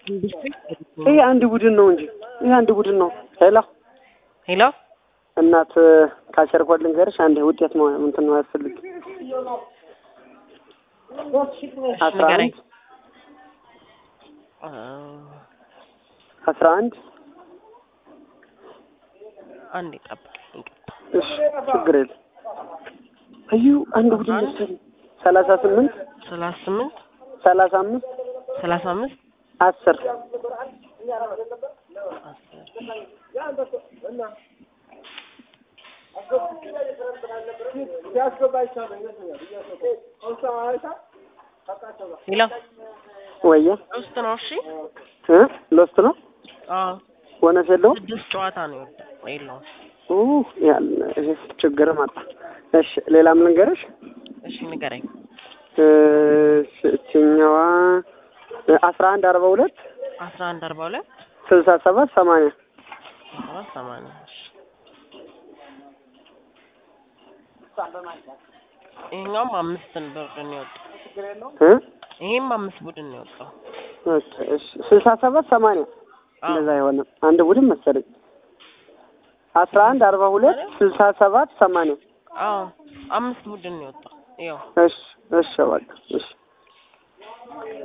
ይሄ አንድ ቡድን ነው እንጂ ይሄ አንድ ቡድን ነው። ሄሎ ሄሎ እናት ካሸርኳት ልንገርሽ፣ አንዴ ውጤት ነው እንትን ነው ያስፈልግ አስራ ንገረኝ። አንድ አስራ አንድ አንድ ጠብቅ። ይቅርታ። እሺ ችግር የለም። እዩ አንድ ቡድን መሰለኝ ሰላሳ ስምንት ሰላሳ ስምንት ሰላሳ አምስት ሰላሳ አምስት አስር ሄሎ ወየ ውስጥ ነው። እሺ እ ሎስት ነው አዎ ቦነስ የለውም። ስድስት ጨዋታ ነው የወጣው። የለውም። ኡ ያለ ይሄ ችግር ማጣ። እሺ ሌላም ልንገርሽ እሺ ንገረኝ። እሺ እችኛዋ አስራ አንድ አርባ ሁለት አስራ አንድ አርባ ሁለት ስልሳ ሰባት ሰማንያ ሰባት ሰማንያ እሺ። ይሄኛውም አምስትን ቡድን ነው የወጣው። እ ይሄም አምስት ቡድን ነው የወጣው። ኦኬ እሺ ስልሳ ሰባት ሰማንያ አዎ እንደዛ የሆነ አንድ ቡድን መሰለኝ አስራ አንድ አርባ ሁለት ስልሳ ሰባት ሰማንያ አዎ አምስት ቡድን ነው የወጣው። ይኸው እሺ እሺ በቃ እሺ